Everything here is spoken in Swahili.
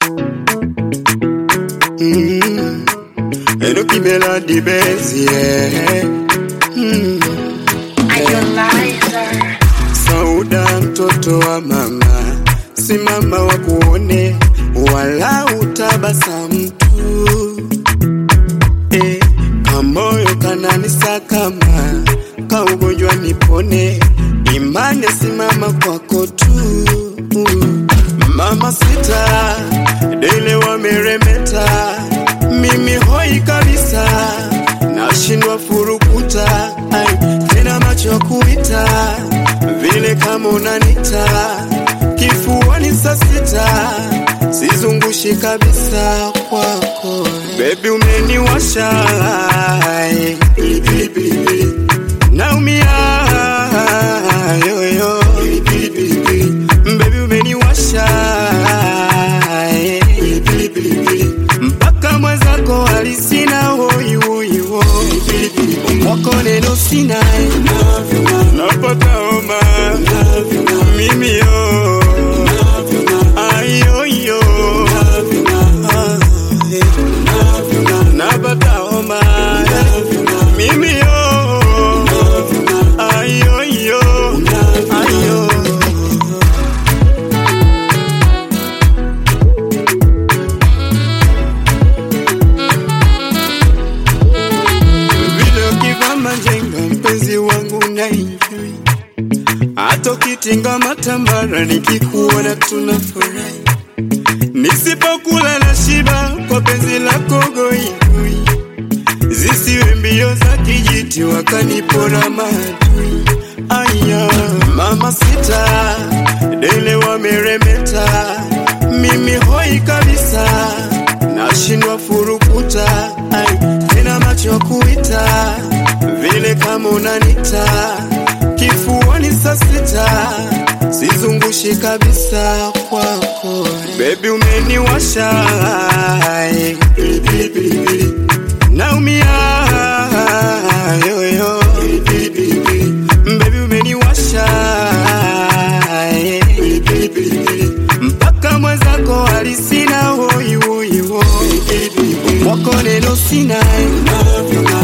Mm. Eno kimela di bezi yeah. mm. Sauda mtoto wa mama, simama wa kuone, wala utabasamu tu eh, kamoyo kananisakama, kaugonjwa nipone, imani simama kwako tu mama sita dele wameremeta, mimi hoi kabisa, nashindwa furukuta, ai tena macho kuita vile kama unanita kifuani saa sita, sizungushi kabisa kwako bebi, umeniwasha ai, pilipili pilipili, naumia yoyo pilipili pilipili, bebi umeniwasha ai, pilipili pilipili, mpaka mwenzako alisina hoi hoi hoi, pilipili mwako neno sina napata homa mimi yo ayoyo napata homa mimi yo ayoyo ayo vile ukivaa majenga mpenzi wangu na enjoy hata ukitinga matambara nikikuona tunafurahi nisipokula na shiba kwa penzi lako goigoi zisiwe mbio za kijiti wakanipora maadui aya mama sita dele wameremeta mimi hoi kabisa nashindwa furukuta ai tena macho kuita vile kama unanita kifuani saa sita sizungushi kabisa kwako bebi umeniwasha ai, pilipili pilipili naumia yoyo pilipili pilipili bebi umeniwasha ai, pilipili pilipili mpaka mwenzako alisina hoi hoi hoi mwako neno sina